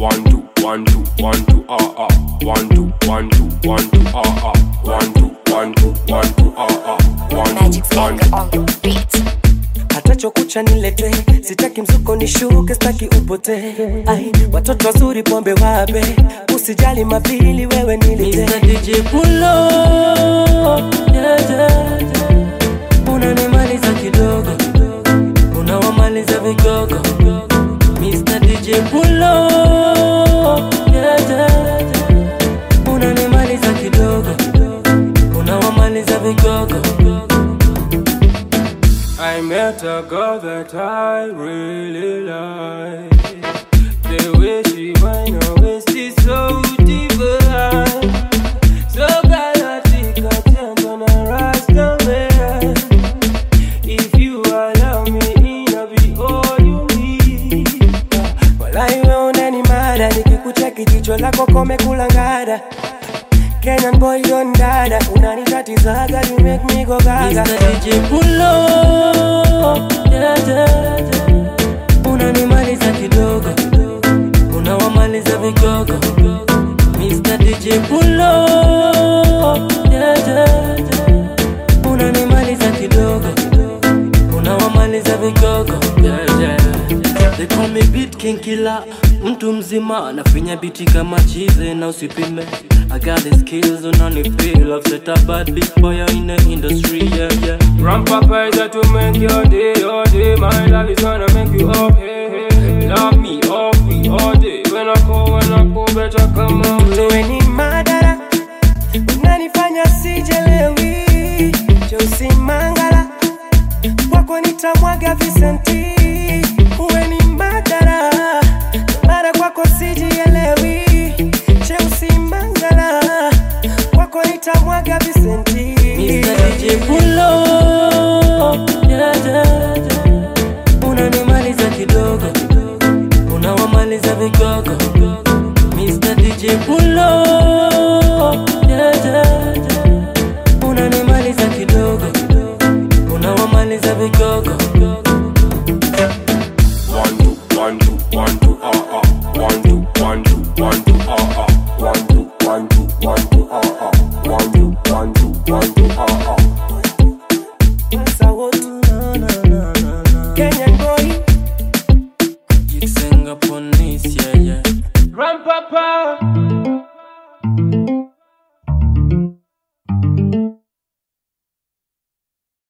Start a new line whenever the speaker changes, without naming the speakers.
one two one two one two ah ah one two one two one two ah ah one two one two one two ah ah one
Magic
two one
finger on the beat.
hata chokucha nilete sitaki mzuko nishuke staki upote ai watoto wazuri pombe wape usijali mapili wewe nilete
Mr. DJ Pulo yeah, yeah, yeah. Unanimaliza kidogo Unawamaliza vigogo Mr. DJ Pulo yeah, yeah, yeah. Unanimaliza kidogo Unawamaliza vigogo
I met a girl that I really like. The way she whine her waist is so divine. So galactic, I tend on a rasta man. If you allow me, I'll be all you need.
walai we unani mada nikikucheki jicho lako komekula ngada kenyan boy don dada unanitatizaga you make me go gaga
Mr. DJ Pulo yeah, yeah, yeah. Unanimaliza kidogo Unawamaliza vigogo Mr. DJ Pulo yeah, yeah, yeah. Unanimaliza kidogo Unawamaliza vigogo yeah, yeah. They call me beat king killer Mtu mzima nafinya biti kama chize na usipime I got the skills unanifeel I've set a bad bitch boy in the industry yeah yeah
Grandpapa is there to make your day, your day. My love is gonna make you up, hey, hey, hey. Love me, all free, all day. When I call, when I call, better come on.
wewe ni madara unanifanya sijelewi cheusi mangala kwako nitamwaga visenti uwe ni madara mara kwako sijielewi cheusi mangala kwako nitamwaga visenti
Mr. DJ Pulo yeah, yeah, yeah. Unanimaliza kidogo Unawamaliza vigogo Mr. DJ Pulo yeah, yeah, yeah. Unanimaliza kidogo Unawamaliza vigogo